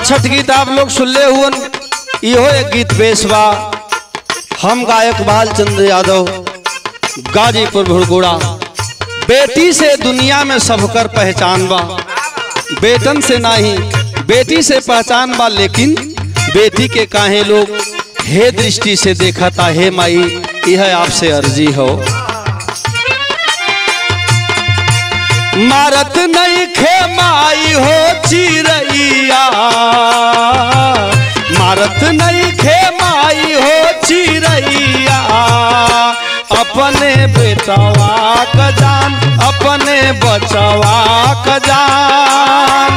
छठ गीत आप लोग सुनले हुअन इहो एक गीत पेश बा हम गायक बालचंद्र यादव गाजीपुर भुड़गुड़ा बेटी से दुनिया में सबकर पहचान बा बेटन से नहीं बेटी से पहचान बा लेकिन बेटी के काहे लोग हे दृष्टि से देखता हे माई यह आपसे अर्जी हो मारत नहीं खे माई हो चिरैया मारत नहीं खे माई हो चिरैया अपने बेटवा क जान अपने बचवा क जान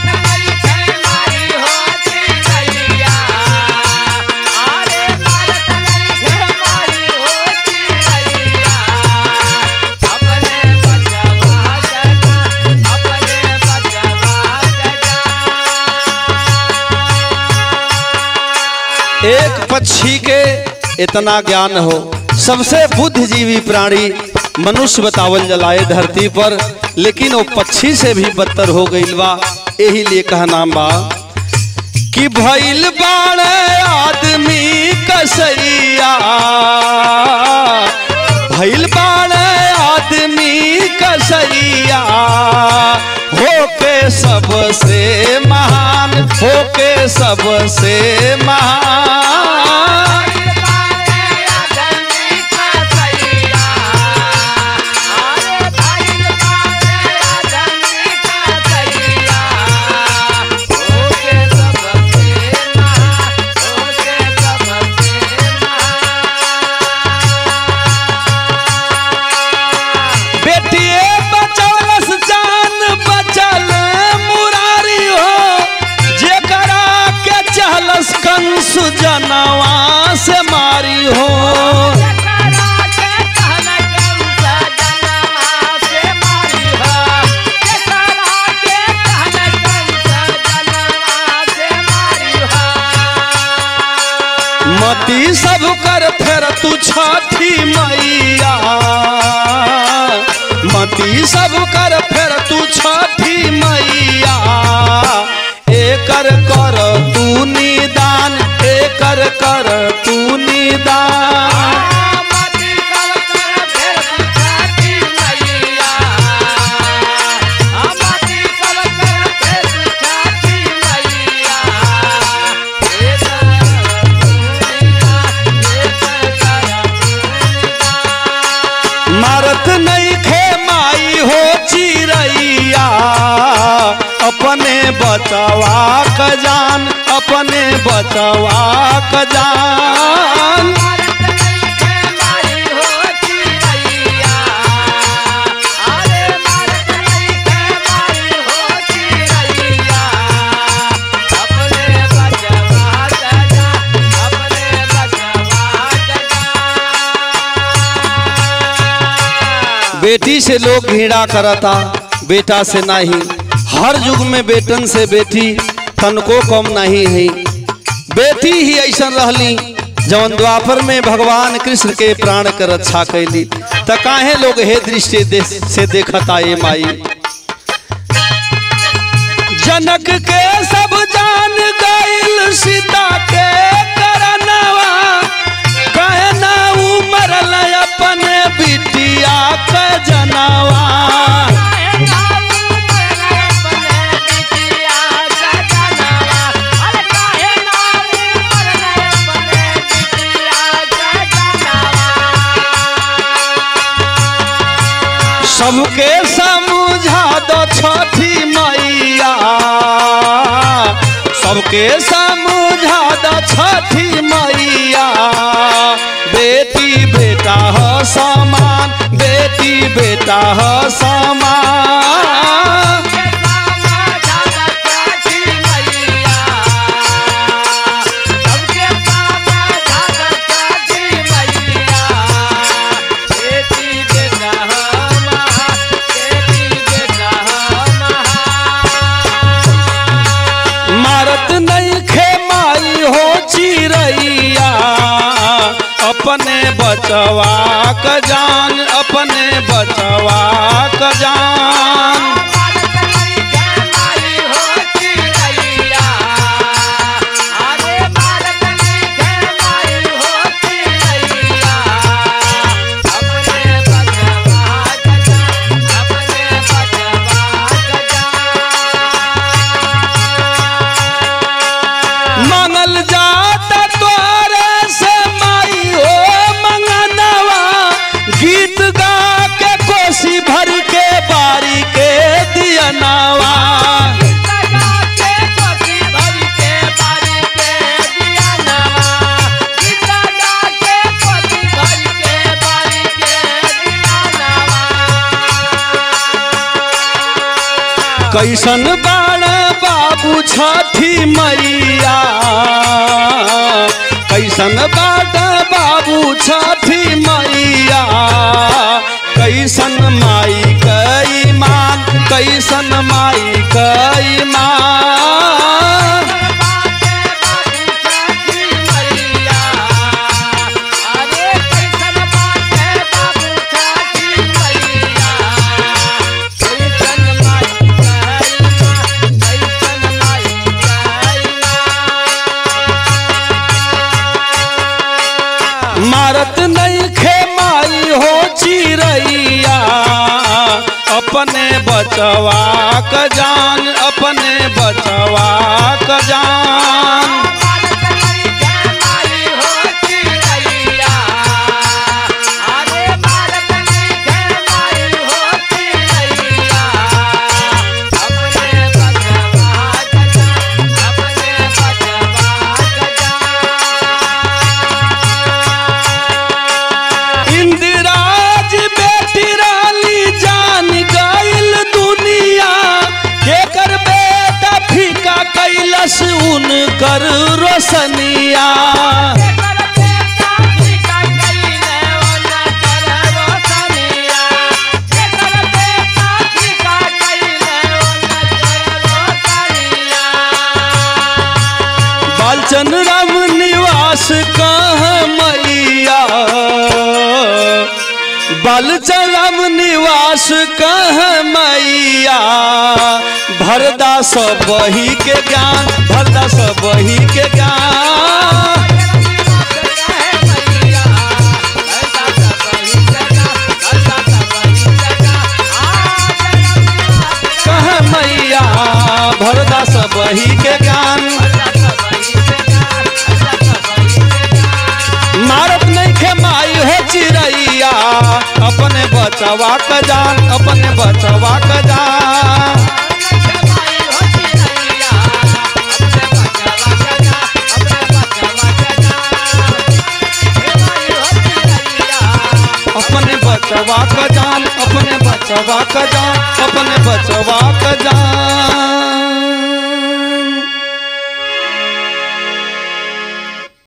एक पक्षी के इतना ज्ञान हो सबसे बुद्धिजीवी प्राणी मनुष्य बतावल जलाए धरती पर लेकिन वो पक्षी से भी बदतर हो गई बा यही लिए कहा नाम बा कि भइल बाण आदमी कसैया भइल बाण आदमी कसैया होके सबसे महान होके सबसे महान बेटिए बचौलस जान बचल मुरारी हो जेकरा के चहलस कंस जनवा से मारी हो मती सब कर फेर तू छठी मैया मती सब कर फेर तू छठी मैया एकर कर तू निदान एकर कर तू निदान मारत नहीं खे माई हो चिरैया अपने बचवा क जान अपने बचवा क जान बेटी से लोग घृणा करता बेटा से नहीं हर युग में बेटन से बेटी तनको कम नहीं है बेटी ही ऐसा रहली जवन द्वापर में भगवान कृष्ण के प्राण के रक्षा कैली त काहे लोग हे दृष्टि दे, से देखता ये माई जनक के सब जान गईल सीता के करनवा कहे ना उमरल अपने बिटिया के जनवा सबके समझा दो छठी मैया सबके समझा दो छठी मैया बेटी बेटा हो समान बेटी बेटा हो समान मारत नहीं खे माई हो चिरैया अपने बचवा क जान अपने बचवा क जान माई हो चिड़ैया कैसन बाण बाबू छठी मैया कैसन बाट बाबू छठी मैया कैसन माई कई मान कैसन माई कई मान मारत नहीं खे माई हो चिरैया अपने बचवा क जान अपने बचवा क जान इंदिराज बेटी राली जान गइल दुनिया केकर बेटा फीका कैलस उनकर रोशनिया बालचंद राम निवास कह मैया बालचंद राम निवास कह मैया भरदा सब बही के ज्ञान भरदा सब बही के ज्ञान कह मैया भरदा सब बही के ज्ञान मारत नहीं खे माई हो चिरैया अपने बचवा क जान अपने बचवा क जान अपने बचवा क जान अपने बचवा क जान अपने बचवा क जान